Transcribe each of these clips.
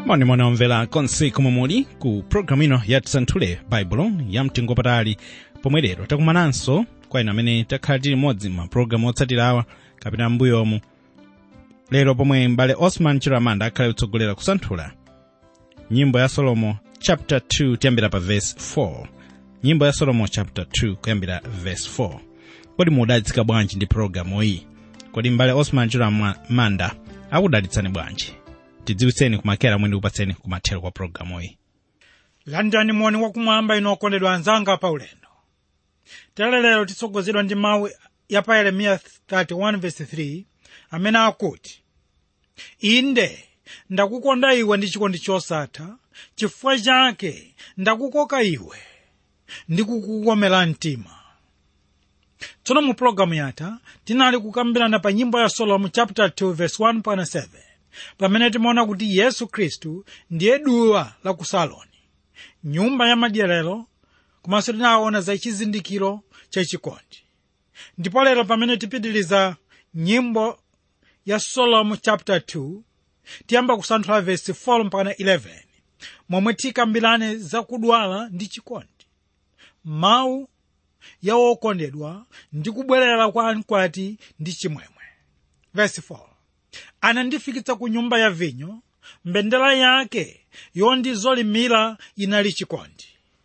monimoni omvera konse komwe muli ku programu ino ya tisanthule baibulo ya mtengo patali pomwe lero takumananso kwa inu amene takhala tili modzi ma programu otsatira awa kapena mbuyomu lero pomwe mbale osman chiramanda akhale kutsogolera kusanthula nyimbo ya solomo chapter 2 kuyambira pa verse 4 nyimbo ya solomo chapter 2 kuyambira verse 4 kodi mudalitsika bwanji ndi programu iyi kodi mbale osman chiramanda akudalitsani bwanji tidziwitseni kumakera mwe ndikupatseni kumathero kwa programu iyi landani moni wakumwamba inu okondedwa anzanga pa ulendo tere lero titsogozedwa ndi mawu ya pa yeremiya 31:3 amene akuti inde ndakukonda iwe ndi chikondi chosatha chifukwa chake ndakukoka iwe ndi kukukomera mtima tsono mu pologalamu yatha tinali kukambirana pa nyimbo ya solomo chapter 2 verse 1.7 pamene timaona kuti yesu khristu ndiye duwa la ku saloni nyumba ya madyerero komanso tinaona za chizindikiro chachikondi ndipo lero pamene tipitiliza nyimbo ya solomo chapter 2 tiyamba kusanthula verse 4 mpaka 11 momwe tikambirane za kudwala ndi chikondi mawu ya wokondedwa ndi kubwerera kwa mkwati ndi chimwemwe verse 4 anandifikitsa ku nyumba ya vinyo mbendera yake yondizolimira inali chikondi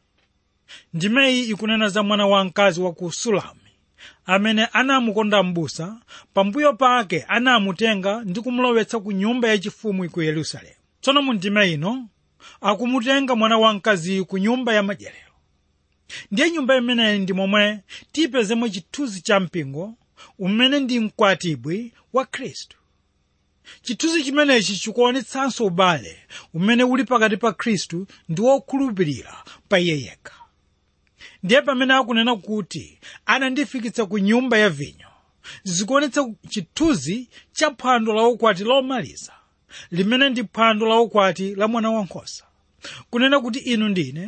ndimeyi ikunena za mwana wamkazi wa ku sulami amene anamukonda m'busa pambuyo pake anamutenga ndi kumulowetsa ku nyumba yachifumu ku yerusalemu tsono mu ndime ino akumutenga mwana wamkaziyu ku nyumba ya madyerero ndiye nyumba imeneyi ndi momwe tipezemo chithunzi cha mpingo umene ndi mkwatibwi wa khristu chithunzi chimenechi chikuonetsanso ubale umene uli pakati pa khristu ndi wokhulupirira pa iye yekha ndiye pamene akunena kuti anandifikitsa ku nyumba ya vinyo zikuonetsa chithunzi cha phwando la ukwati lomaliza limene ndi phwando la ukwati la mwana wankhosa kunena kuti inu ndine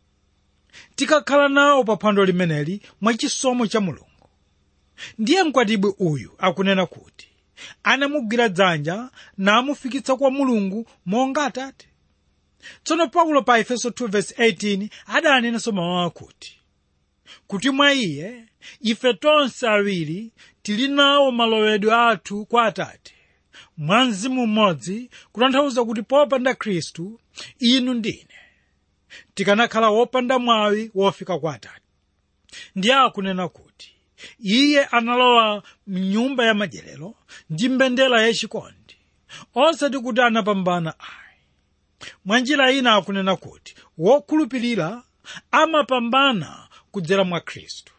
tikakhala nawo pa phwando limeneli mwachisomo cha mulungu ndiye mkwatibwi uyu akunena kuti anamugwira dzanja namufikitsa kwa mulungu monga atate tsono paulo pa efeso 2:18 adanenanso mawu akuti kuti mwa iye ife tonse awiri tili nawo malowedwe athu kwa atate mwa mzimu mmodzi kutanthauza kuti popanda khristu inu ndine tikanakhala wopanda mwawi wofika kwa atate ndiye akunena kuti iye analowa mnyumba ya madyerero ndi mbendera yachikondi osati kuti anapambana ayi mwa njira ina akunena kuti wokhulupirira amapambana kudzera mwa khristu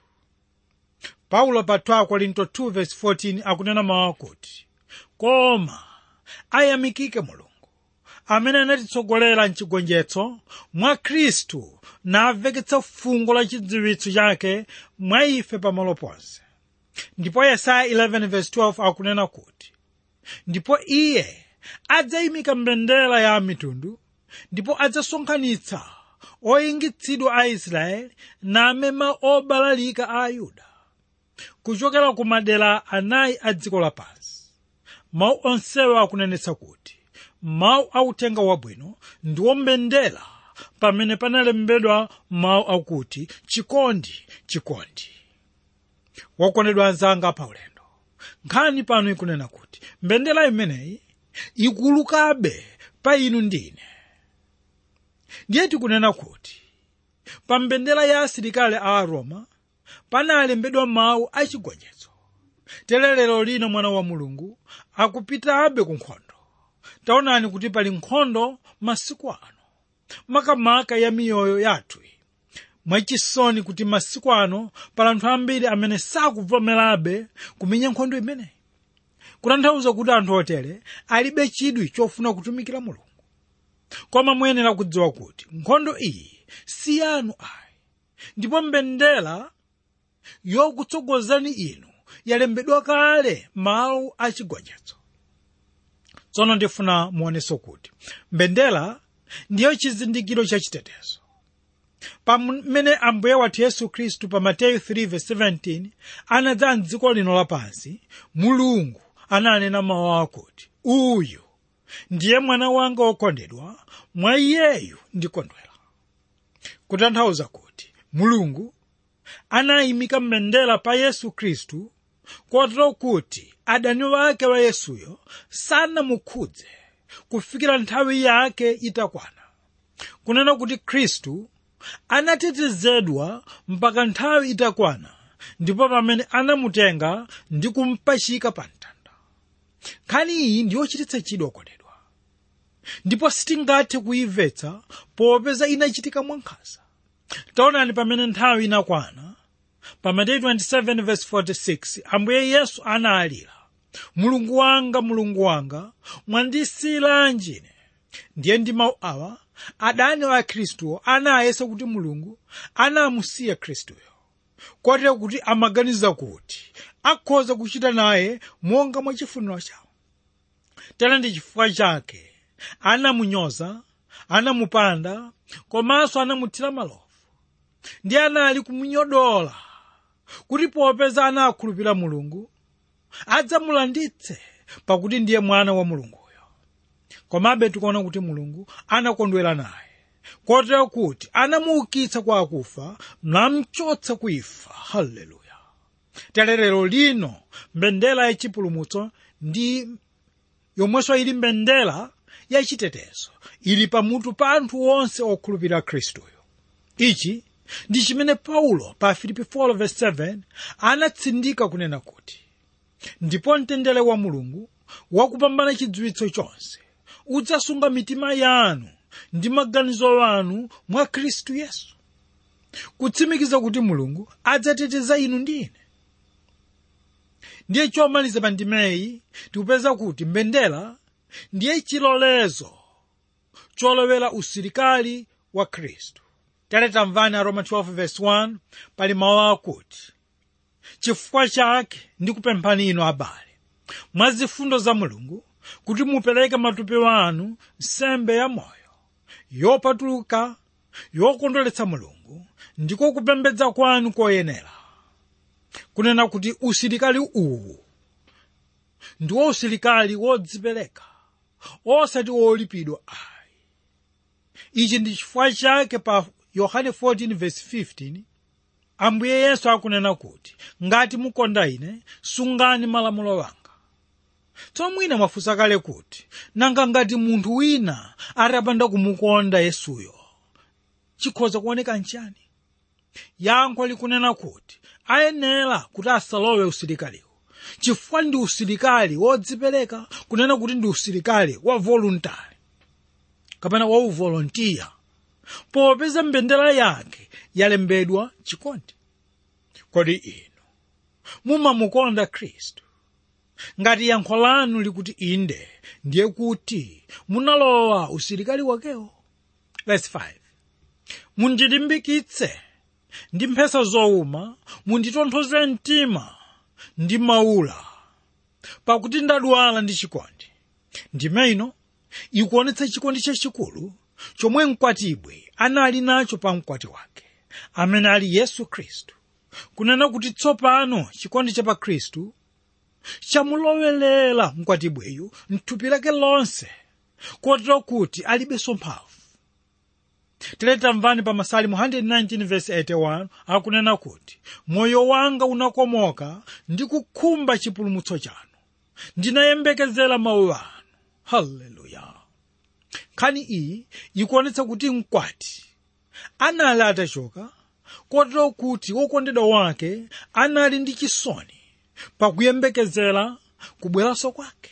paulo pa 2 korinto 2:14 akunena mawu akuti koma ayamikike mulungu amene anatitsogolera mchigonjetso mwa khristu naveketsa fungo la chidziwitso chake mwa ife pamalo ponse ndipo yesaya 11:12 akunena kuti ndipo iye adzayimika mbendera ya mitundu ndipo adzasonkhanitsa oyingitsidwa a israeli namema obalalika a ayuda kuchokera ku madera anayi a dziko lapansi mawu onsewo akunenetsa kuti mawu authenga wabwino ndiwo mbendera pamene panalembedwa mawu akuti chikondi chikondi wakondedwa anzanga pa ulendo nkhani pano ikunena kuti mbendera imeneyi ikulukabe pa inu ndine ndiye tikunena kuti pa mbendera ya asilikali a aroma panalembedwa mawu achigonjetso telelero lino mwana wa mulungu akupitabe ku nkhondo taonani kuti pali nkhondo masiku ano makamaka ya miyoyo yathu mwachisoni kuti masiku ano pali anthu ambiri amene sakuvomerabe kumenya nkhondo imeneyi kutanthauza kuti anthu otere alibe chidwi chofuna kutumikira mulungu koma muyenera kudziwa kuti nkhondo iyi si yanu ayi ndipo mbendera yokutsogozani inu yalembedwa kale mawu achigonjetso tsono ndifuna muoneso kuti mbendera ndiyo chizindikiro cha chitetezo pamene ambuye wathu yesu khristu pa mateyu 3:17 anadza mdziko lino lapansi mulungu ananena mawu akuti uyu ndiye mwana wanga wokondedwa mwa iyeyu ndikondwera kutanthauza kuti mulungu anayimika mbendera pa yesu khristu kotero kuti adani wake wa yesuyo sanamukhudze kufikira nthawi yake itakwana kunena kuti khristu anatetezedwa mpaka nthawi itakwana ndipo pamene anamutenga ndi kumpachika pa mtanda nkhani iyi ndiyochititsa chidwi okondedwa ndipo sitingathe kuyimvetsa popeza inachitika mwankhanza taonani pamene nthawi inakwana pa mateyu 27:46 ambuye yesu analira mulungu wanga mulungu wanga mwandisiyiranji ine ndiye ndi mawu awa adani wa khristuwo anayesa kuti mulungu anamusiya khristuyo kotero kuti amaganiza kuti akhoza kuchita naye monga mwa chifuniro chawo tera ndi chifukwa chake anamunyoza anamupanda komanso anamuthira malovu ndi anali kumunyodola kuti popeza anakhulupirira mulungu adzamulanditse pakuti ndiye mwana wa mulunguyo komabe tikuona kuti mulungu anakondwera naye kotero kuti anamuukitsa kwa akufa namchotsa ku imfa haleluya lero lino mbendera yachipulumutso ndi yomwenso ili mbendera yachitetezo ili pamutu pa anthu onse okhulupirira khristuyo ichi ndi chimene paulo pa filipi 4:7 anatsindika kunena kuti ndipo mtendere wa mulungu wakupambana chidziwitso chonse udzasunga mitima yanu ndi maganizo anu mwa khristu yesu kutsimikiza kuti mulungu adzateteza inu ndi ine ndiye chomaliza pa ndimeyi tikupeza kuti mbendera ndiye chilolezo cholowera usilikali wa khristu tere tamvani aroma 12:1 pali mawu akuti chifukwa chake ndikupemphani inu abale mwa zifundo za mulungu kuti mupereke matupi anu nsembe ya moyo yopatuluka yokondweretsa mulungu ndiko kupembedza kwanu koyenera kunena kuti usilikali uwu ndiwo usilikali wodzipereka osati wolipidwa ayi ichi ndi chifukwa chake pa yohane 14:15 ambuye yesu akunena kuti ngati mukonda ine sungani malamulo wanga tsono mwina mwafunsa kale kuti nanga ngati munthu wina atapanda kumukonda yesuyo chikhoza kuoneka nchani yankho likunena kuti ayenera kuti asalowe usilikaliwo chifukwa ndi usilikali wodzipereka kunena kuti ndi usilikali wa voluntary kapena wa uvolontiya popeza mbendera yake yalembedwa chikondi kodi inu mumamukonda khristu ngati yankho lanu likuti inde ndiye kuti munalowa usilikali wakewo verse 5 mundilimbikitse ndi mphesa zowuma munditonthoze mtima ndi maula pakuti ndadwala ndi chikondi ndime ino ikuonetsa chikondi chachikulu chomwe mkwatibwi anali nacho pa mkwati wake amene ali yesu khristu kunena kuti tsopano chikondi cha pa khristu chamulowerera mkwatibwiyu mthupi lake lonse kotero kuti alibenso mphamvu tiletamvani pa masalimu 119:81 akunena kuti moyo wanga unakomoka ndi kukhumba chipulumutso chanu ndinayembekezera mawu anu haleluya nkhani iyi ikuonetsa kuti mkwati anali atachoka kotero kuti wokondedwa wake anali ndi chisoni pakuyembekezera kubweranso kwake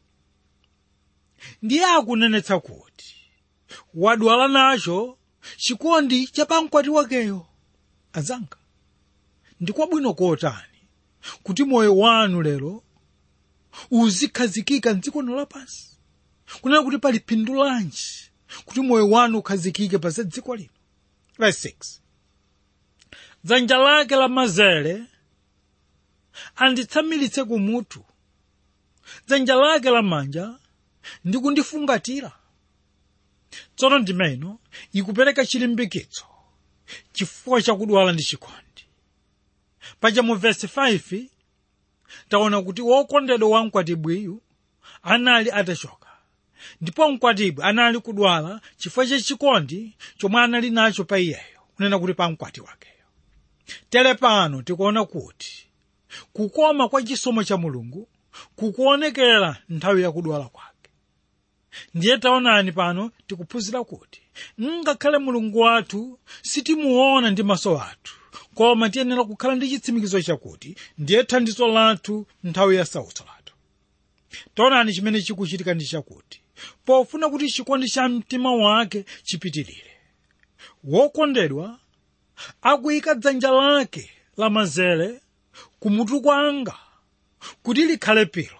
ndiye akunenetsa kuti wadwala nacho chikondi cha pamkwati wakeyo azanga ndikwabwino kotani kuti moyo wanu lero uzikhazikika mdziko lapansi kunena kuti pali phindu lanji kuti moyo wanu ukhazikike pa za dziko lino verse 6 dzanja lake lamanzere anditsamiritse kumutu dzanja lake lamanja ndikundifungatira tsono ndimeno ikupereka chilimbikitso chifukwa chakudwala ndi chikondi paja mu vesi 5 taona kuti wokondedwa wamkwatibwiyu anali atachoka ndipo mkwatibwi anali kudwala chifukwa chachikondi chomwe anali nacho pa iyeyo kunena kuti pa mkwati wakeyo tere pano tikuona kuti kukoma kwa chisomo cha mulungu kukuonekera nthawi yakudwala kwake ndiye taonani pano tikuphunzira kuti ngakhale mulungu wathu sitimuona ndi maso athu koma tiyenera kukhala ndi chitsimikizo chakuti ndiye thandizo lathu nthawi ya sautso lathu taonani chimene chikuchitika ndi chakuti pofuna kuti chikondi cha mtima wake chipitirire wokondedwa akuyika dzanja lake lamanzere kumutu kwanga kuti likhale pilo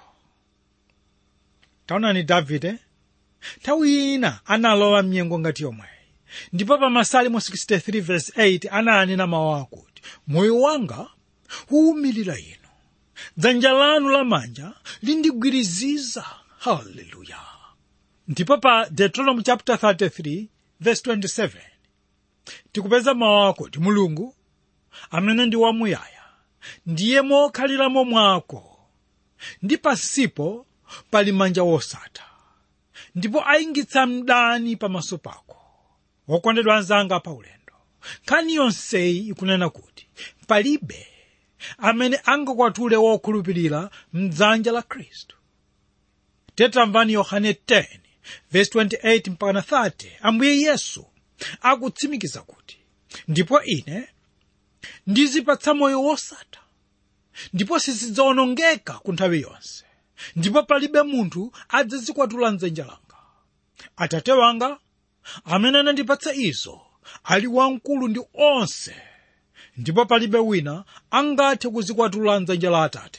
taonani davide nthawi ina analowa mnyengo ngati yomweyi ndipo pa masalimo 63 verse 8 ananena mawu akuti moyo wanga uwumilira inu dzanja lanu lamanja lindigwiriziza haleluya ndipo pa deuteronomy chapter 33 verse 27 tikupeza mawu akuti mulungu amene ndi wamuyaya ndiye mokhaliramo mwako ndi pansipo pali manja wosatha ndipo ayingitsa mdani pamaso pako wokondedwa anzanga pa ulendo nkhani yonseyi ikunena kuti palibe amene angakwatule wokhulupirira mdzanja la khristu tetamvani yohane 10 verse 28 mpaka 30 ambuye yesu akutsimikiza kuti ndipo ine ndizipatsa moyo wosatha ndipo sizidzawonongeka ku nthawi yonse ndipo palibe munthu adzazikwatula mdzanja langa atate wanga amene anandipatsa izo ali wamkulu ndi onse ndipo palibe wina angathe kuzikwatula mdzanja la atate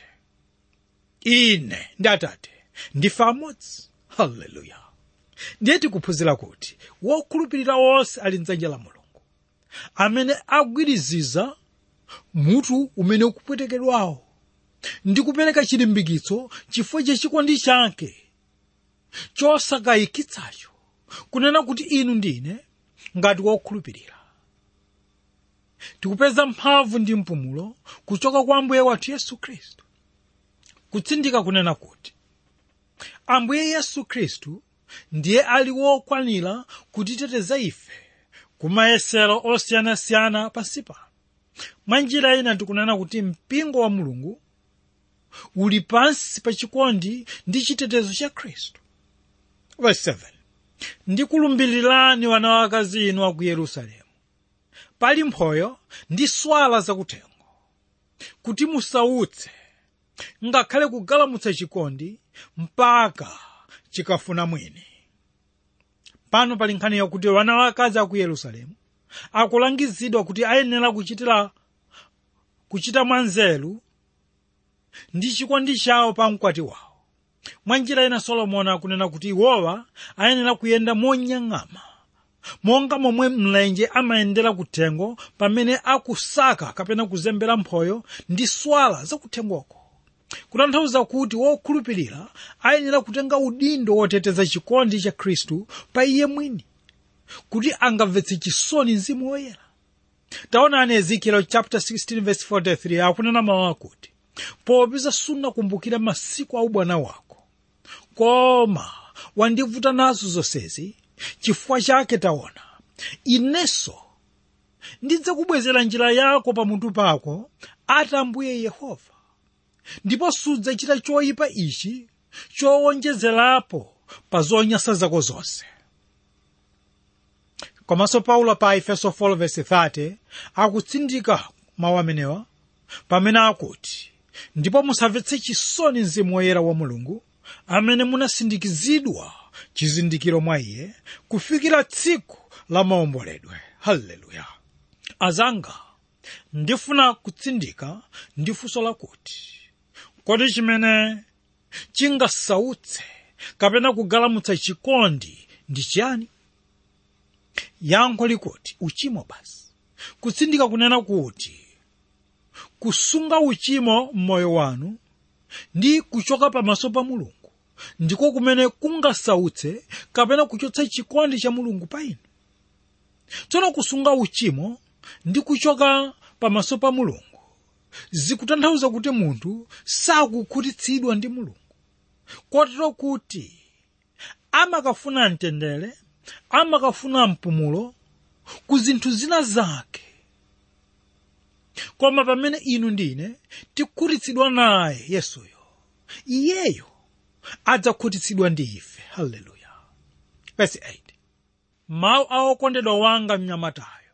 ine ndi atate ndife amodzi haleluya ndiye tikuphunzira kuti wokhulupirira wonse ali mdzanja la mulungu amene agwiriziza mutu umene ukupwetekedwawo ndi kupereka chilimbikitso chifukwa chachikondi chake chosakayikitsacho kunena kuti inu ndine ngati wokhulupirira tikupeza mphamvu ndi mpumulo kuchoka kwa ambuye wathu yesu khristu kutsindika kunena kuti ambuye yesu khristu ndiye ali wokwanira kutiteteza ife ku mayesero osiyanasiyana pansi pano mwa njira ina tikunena kuti mpingo wa mulungu uli pansi pa chikondi ndi chitetezo cha khristu verse 7 ndikulumbirirani wana wakazi inu aku yerusalemu pali mphoyo ndi swala zakuthengo kuti musautse ngakhale kugalamutsa chikondi mpaka chikafuna mwini pano pali nkhani yakuti wana wakazi aku yerusalemu akulangizidwa kuti ayenera kuchitira kuchita mwanzeru ndi chikondi chawo pa mkwati wawo mwa njira ina solomoni akunena kuti iwowa ayenera kuyenda monyang'ama monga momwe mlenje amayendera kuthengo pamene akusaka kapena kuzembera mphoyo ndi swala zakuthengoko kutanthauza kuti wokhulupirira ayenera kutenga udindo woteteza chikondi cha khristu pa iye mwini kuti angamvetse chisoni mzimu woyera taonani ezekiel chapter 16 verse 43 akunena mawu akuti popeza sunakumbukira masiku a ubwana wako koma wandivuta nazo zonsezi chifukwa chake taona inenso ndidzakubwezera njira yako pamutu pako ati ambuye yehova ndipo sudzachita choyipa ichi chowonjezerapo pa zonyasa zako zonse komanso paulo pa efeso 4:30 akutsindika mawu amenewa pamene akuti ndipo musamvetse chisoni mzimu woyera wa mulungu amene munasindikizidwa chizindikiro mwa iye kufikira tsiku la maomboledwe haleluya azanga ndifuna kutsindika ndi funso lakuti kodi chimene chingasautse kapena kugalamutsa chikondi ndi chiyani yankho likuti uchimo basi kutsindika kunena kuti kusunga uchimo m'moyo wanu ndi kuchoka pamaso pa mulungu ndiko kumene kungasautse kapena kuchotsa chikondi cha mulungu pa inu tsono kusunga uchimo ndi kuchoka pamaso pa mulungu zikutanthauza kuti munthu sakukhutitsidwa ndi mulungu kotero kuti amakafuna mtendere amakafuna mpumulo ku zinthu zina zake koma pamene inu ndine tikhutitsidwa naye yesuyo iyeyo adzakhutitsidwa ndi ife haleluya verse 8 mawu a okondedwa wanga mnyamatayo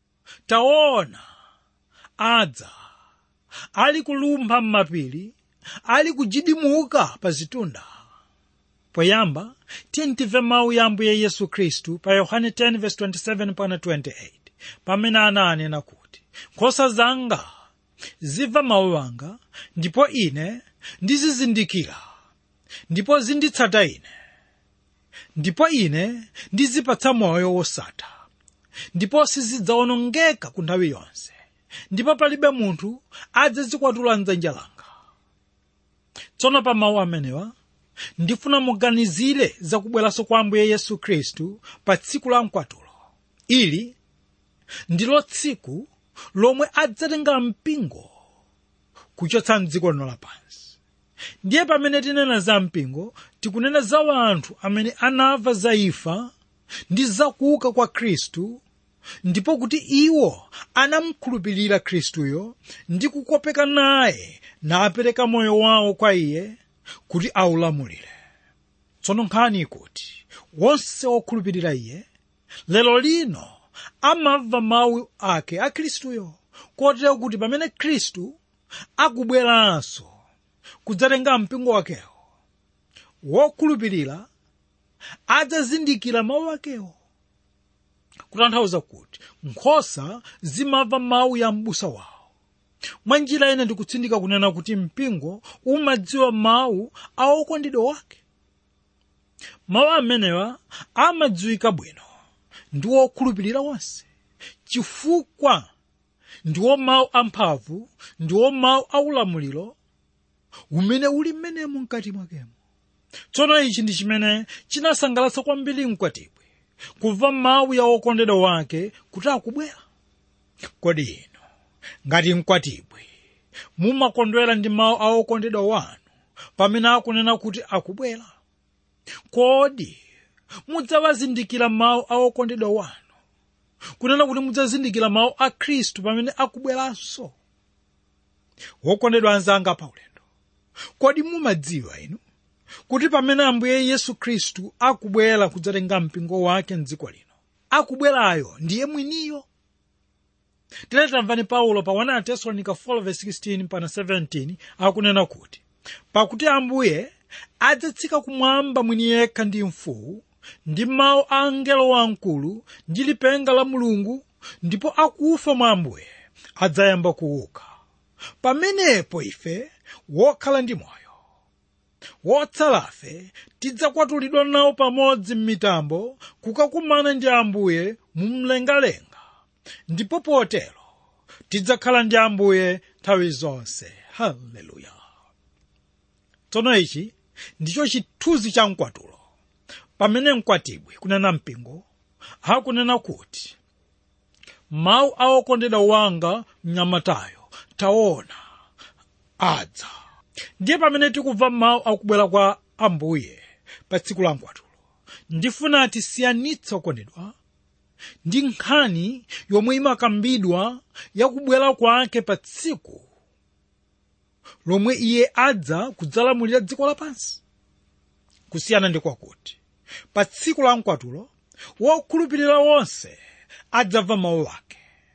taona adza ali kulumpha m'mapiri ali kujidimuka pa zitunda poyamba tiye timve mawu ya ambuye yesu khristu pa yohane 10:27 pana 28 pamene ananena kuti nkhosa zanga zimva mawu anga ndipo ine ndizizindikira ndipo zinditsata ine ndipo ine ndizipatsa moyo wosatha ndipo sizidzawonongeka ku nthawi yonse ndipo palibe munthu adzazikwatula mdzanja langa tsono pa mawu amenewa ndifuna muganizire za kubweranso kwa ambuye yesu khristu pa tsiku la mkwatulo ili ndilo tsiku lomwe adzatenga mpingo kuchotsa mdziko lino lapansi ndiye pamene tinena za mpingo tikunena za wanthu amene anamva za imfa ndi zakuuka kwa khristu ndipo kuti iwo anamkhulupirira khristuyo ndi kukopeka naye napereka moyo wawo kwa iye kuti aulamulire tsono nkhani ikuti wonse wokhulupirira iye lero lino amamva mawu ake a khristuyo kotero kuti pamene khristu akubweranso kudzatenga mpingo wakewo wokhulupirira adzazindikira mawu akewo kutanthauza kuti nkhosa zimamva mawu ya m'busa wawo mwa njira ine ndikutsindika kunena kuti mpingo umadziwa mawu a okondedwa wake mawu amenewa amadziwika bwino ndi wokhulupirira wonse chifukwa ndiwo mawu amphamvu ndiwo mawu aulamuliro umene uli mmenemu mkati mwakemo tsono ichi ndi chimene chinasangalatsa kwambiri mkwatibwe kumva mawu ya okondedwa wake kuti akubwera kodi inu ngati mkwatibwe mumakondwera ndi mawu a okondedwa wanu pamene akunena kuti akubwera kodi mudzawazindikira mawu a okondedwa wanu kunena kuti mudzazindikira mawu a khristu pamene akubweranso wokondedwa anzanga paulendo kodi mumadziwa inu kuti pamene ambuye yesu khristu akubwera kudzatenga mpingo wake mdziko lino akubwerayo ndiye mwiniyo tere tamvani paulo pa 1 tesalonika 4:16 pana 17 akunena kuti pakuti ambuye adzatsika kumwamba mwini yekha ndi mfuwu ndi mawu a angelo wamkulu ndi lipenga la mulungu ndipo akufa mwa ambuye adzayamba kuuka pamenepo ife wokhala ndi moyo wotsalafe tidzakwatulidwa nawo pamodzi m'mitambo kukakumana ndi ambuye mumlengalenga ndipo potero tidzakhala ndi ambuye nthawi zonse haleluya tsono ichi ndicho chithunzi cha mkwatulo pamene mkwatibwi kunena mpingo akunena kuti mawu a okondedwa wanga mnyamatayo taona adza ndiye pamene tikumva mawu akubwera kwa ambuye pa tsiku la mkwatulo ndifuna tisiyanitse okondedwa ndi nkhani yomwe imakambidwa yakubwera kwake pa tsiku lomwe iye adza kudzalamulira dziko lapansi kusiyana ndi kwakuti pa tsiku la mkwatulo wokhulupirira wonse adzamva mawu ake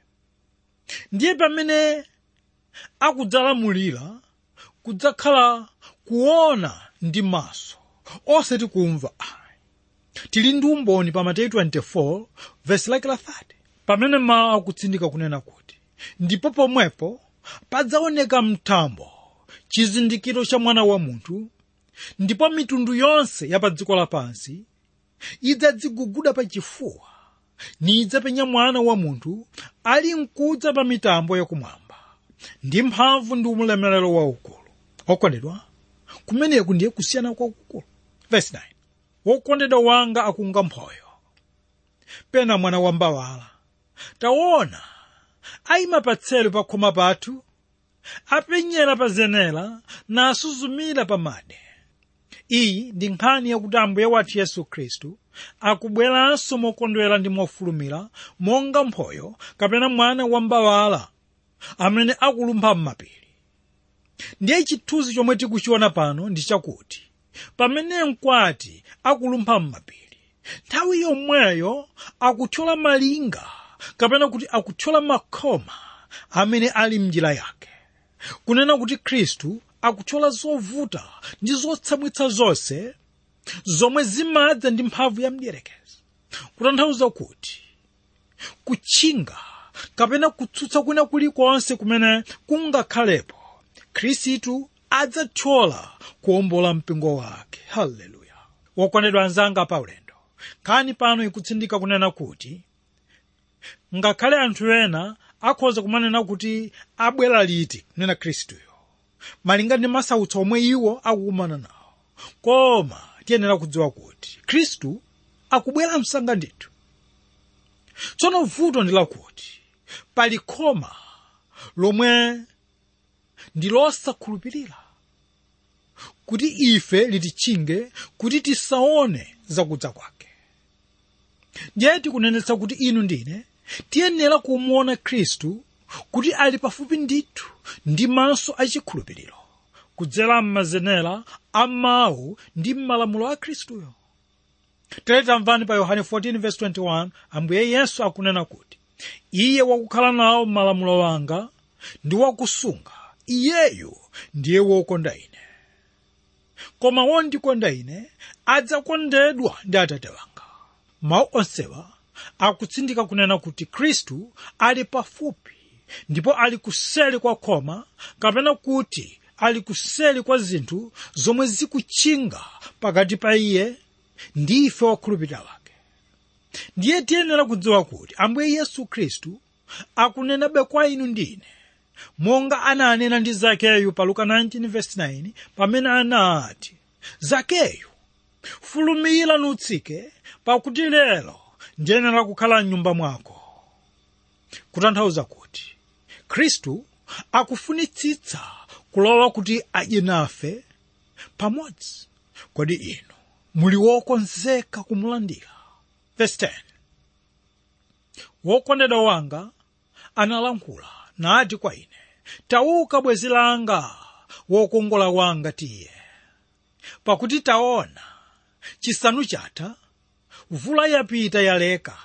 ndiye pamene akudzalamulira kudzakhala kuona ndi maso osati kumva ayi tili ndi umboni pa mateyu 24 vesi lake la 30 pamene mawu akutsindika kunena kuti ndipo pomwepo padzaoneka mtambo chizindikiro cha mwana wa munthu ndipo mitundu yonse ya pa dziko lapansi idzadziguguda pa chifuwa nidzapenya mwana wa munthu ali mkudza pa mitambo yakumwamba ndi mphamvu ndi ulemerero waukulu okondedwa kumeneku ndiye kusiyana kwakukulu verse 9 wokondedwa wanga akunga mphoyo pena mwana wa mbawala taona ayima patselo pa khoma pathu apenyera pa zenera nasuzumira pa made iyi ndi nkhani yakuti ambuye wathu yesu khristu akubweranso mokondwera ndi mofulumira monga mphoyo kapena mwana wambawala amene akulumpha m'mapiri ndiye chithunzi chomwe tikuchiona pano ndi chakuti pamene mkwati akulumpha m'mapiri nthawi yomweyo akuthyola malinga kapena kuti akuthyola makhoma amene ali mnjira yake kunena kuti khristu akuthyola zovuta ndi zotsamwitsa zonse zomwe zimadza ndi mphamvu ya mdierekezi kutanthauza kuti kutchinga kapena kutsutsa kwina kulikonse kumene kungakhalepo khristu adzathyola kuwombola mpingo wake haleluya wokondedwa anzanga pa ulendo nkhani pano ikutsindika kunena kuti ngakhale anthu ena akhoza kumanena kuti abwera liti kunena khristuyo malinga ndi masautso omwe iwo akukumana nawo koma tiyenera kudziwa kuti khristu akubwera msanga ndithu tsono vuto ndi lakuti pali khoma lomwe ndi losakhulupirira kuti ife lititchinge kuti tisaone zakudza kwake ndiye tikunenetsa kuti inu ndine tiyenera kumuona khristu kuti ali pafupi ndithu ndi maso achikhulupiriro kudzera m'mazenera a mawu ndi m'malamulo a khristuyo tere tamvani pa yohane 14:21 ambuye yesu akunena kuti iye wakukhala nawo m'malamulo wanga ndi wakusunga iyeyu ndiye wokonda ine koma wondikonda ine adzakondedwa ndi atate wanga mawu onsewa akutsindika kunena kuti khristu ali pafupi ndipo ali kuseli kwa khoma kapena kuti ali kuseli kwa zinthu zomwe zikutchinga pakati pa iye ndi ife wokhulupirira wake ndiye tiyenera kudziwa kuti ambuye yesu khristu akunenabe kwa inu ndine monga ananena ndi zakeyu pa luka 19:9 pamene anati zakeyu fulumira nutsike pakuti lero ndiyenera kukhala mnyumba mwako kutanthauza kuti khristu akufunitsitsa kulowa kuti adye nafe pamodzi kodi inu muli wokonzeka kumulandira verse 10 wokondedwa wanga analankhula nati kwa ine tauka bwenzi langa wokongola wanga tiye pakuti taona chisanu chatha mvula yapita yaleka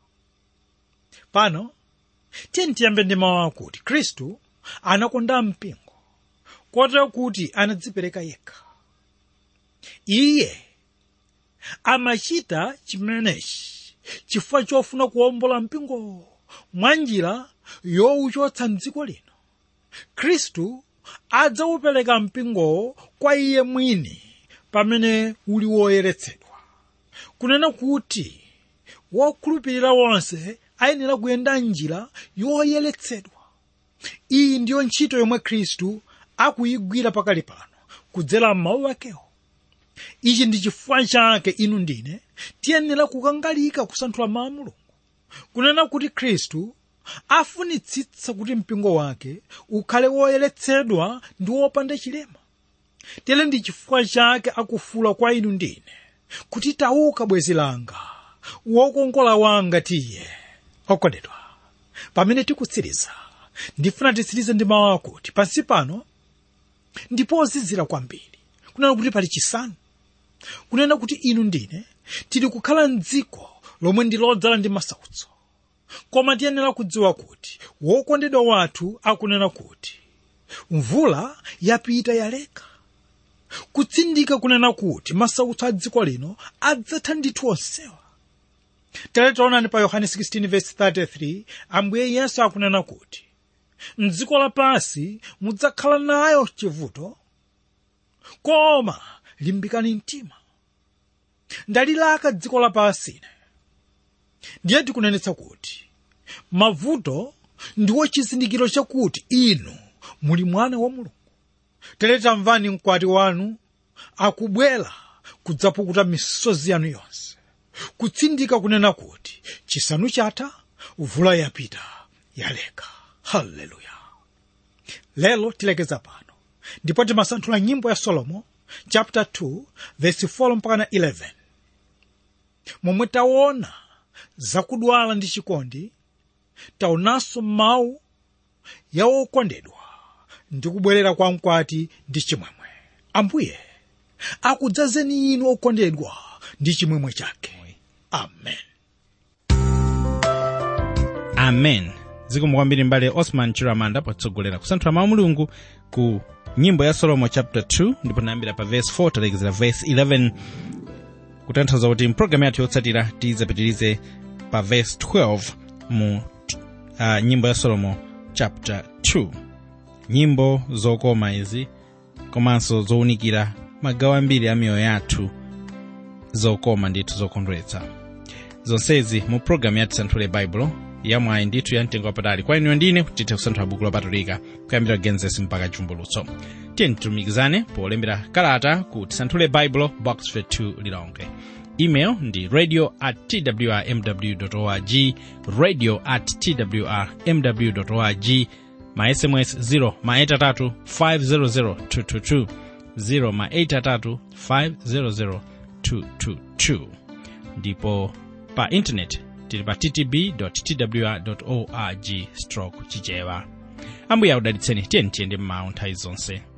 pano tiye tiyambe ndi mawu akuti khristu anakonda mpingo kotero kuti anadzipereka yekha iye amachita chimenechi chifukwa chofuna kuwombola mpingo mwa njira yowuchotsa mdziko lino khristu adzawupereka mpingowo kwa iye mwini pamene uli woyeretsedwa kunena kuti wokhulupirira wonse ayenera kuyenda njira yoyeretsedwa iyi ndiyo ntchito yomwe khristu akuyigwira pakali pano kudzera m'mawu akewo ichi ndi chifukwa chake inu ndine tiyenera kukangalika kusanthula mawu a mulungu kunena kuti khristu afunitsitsa kuti mpingo wake ukhale woyeretsedwa ndi wopanda chilema tere ndi chifukwa chake akufula kwa inu ndine kuti tauka bwenzi langa wokongola wanga tiye okondedwa pamene tikutsiriza ndifuna titsirize ndi mawu akuti pansi pano ndipozizira kwambiri kunena kuti pali chisanu kunena kuti inu ndine tili kukhala mdziko lomwe ndi lodzala ndi masautso koma tiyenera kudziwa kuti wokondedwa wathu akunena kuti mvula yapita yaleka kutsindika kunena kuti masautso a dziko lino adzatha ndithu onsewa tere taonani pa yohane 16:33 ambuye yesu akunena kuti mdziko lapansi mudzakhala nayo chivuto koma limbikani mtima ndalilaka dziko lapansi ine ndiye tikunenetsa kuti mavuto ndiwo chizindikiro chakuti inu muli mwana wa mulungu tere tamvani mkwati wanu akubwera kudzapukuta misozi yanu yonse kutsindika kunena kuti chisanu chatha mvula yapita yaleka haleluya lero tilekeza pano ndipo timasanthula nyimbo ya solomo chapter 2 verse 4 mpaka na 11 momwe taona zakudwala ndi chikondi taonanso mawu ya okondedwa ndi kubwerera kwa mkwati ndi chimwemwe ambuye akudzazeni inu okondedwa ndi chimwemwe chake amen amen zikomo kwambiri mbale osman chiramanda potsogolera kusanthula mawu mulungu ku nyimbo ya solomo chapter 2 ndipo tinayambira pa verse 4 talekezera verse 11 kutanthauza kuti mpulogalamu yathu yotsatira tizapitirize pa verse 12 mu uh, nyimbo ya solomo chapter 2 nyimbo zokoma izi komanso zowunikira magawo ambiri a miyoyo yathu zokoma ndithu zokondweretsa zonsezi mu pulogalamu ya tisanthule baibulo yamwayi ndithu ya mtengo wapatali kwa inuyo ndine tithe kusanthula buku lopatulika kuyambira genesis mpaka chivumbulutso tiye titumikizane polembera kalata ku tisanthule baibulo box 2 lilongwe email ndi radio at twrmw org radio at twrmw org ma sms 0 ma 83 500 222 0 ma 83 500 222 ndipo pa intaneti tili pa ttb twr org stroke chichewa ambuye akudalitseni tiyeni tiyende mmawu nthawi zonse